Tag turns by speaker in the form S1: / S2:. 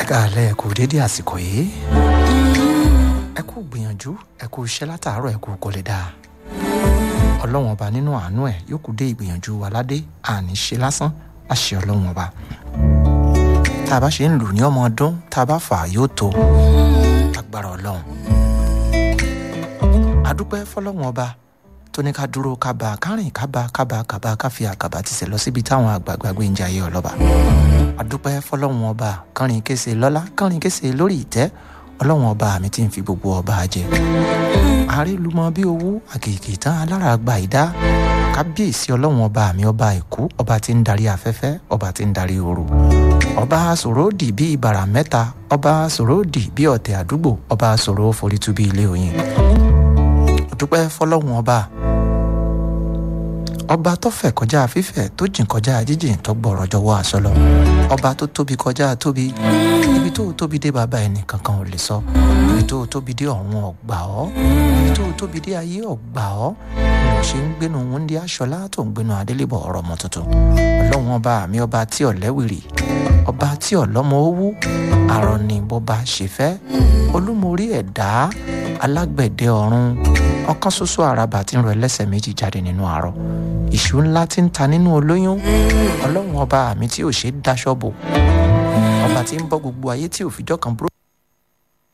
S1: káàlẹ́ ẹ kú dédé àsìkò yìí ẹ kú gbìyànjú ẹ kú iṣẹ́ látàárọ̀ ẹ kú kò lè dáa ọlọ́wọ́n ọba nínú àánú ẹ̀ yóò kú dé ìgbìyànjú wa ládé àní ṣe lásán àṣẹ ọlọ́wọ́n ọba tá a bá ṣe ń lù ní ọmọ ọdún tá a bá fà á yóò tó agbára ọlọ́run adúpẹ́ fọlọ́wọ́n ọba tó ní ká dúró ká bá ká rìn ká bá ká bá ká bá ká fi àkàbà ti sẹ̀ lọ síbi táwọn àgbààgbà gbé ń jayé ọlọ́ba adúpẹ́ fọlọ́wọ́n ọba kánrin kése lọ́lá kánrin kése lórí ìtẹ́ ọlọ́wọ́n ọba mi ti ń fi gbogbo ọba jẹ àrélùmọ bí owó àkèké tán alára gba ìdá kábíyèsí ọlọ́wọ́n ọba mi ọba èkó ọba tí ń darí afẹ́fẹ́ ọba tí ń darí ooru ọba sòródì bí ibàrà mẹ́ta ọba sòródì bí ọ̀tẹ̀ àdúgbò ọba sòrò forítú bí ilé oyin dúpẹ́ fọlọ́wọ́n ọba ọba tó fẹ̀ kọjá fífẹ̀ tó jìn kọjá jíjìn tó gbọ̀rọ̀ jọ̀wọ́ àṣọ lọ ọba tó tóbi kọjá tóbi ibi tó tóbi dé bàbá ẹnì kankan ò lè sọ ibi tó tóbi dé ọ̀run ọ̀gbà ọ́ ibi tó tóbi dé ayé ọ̀gbà ọ́ mo ṣe ń gbénu wúndí aṣọlá tó ń gbénu adélébọ̀ ọ̀rọ̀ ọmọ tuntun ọlọ́run ọba mi ọba tí ọ̀lẹ́wìrì ọba tí ọ̀lọ́mọ owó àrọ̀ ni bọ́ba ṣe fẹ́ olúmorí ẹ̀dá alágbẹ̀dẹ ọ̀run ọ̀kan ṣoṣo àràbà tí ń rọ ẹlẹ́sẹ̀ méjì jáde nínú àárọ̀ ìṣù ńlá tí ń ta nínú olóyún ọlọ́run ọba mi tí ò ṣe é dáṣọ́ bò ọba tí ń bọ́ gbogbo ayé tí ò fìjọ́ kan búrò.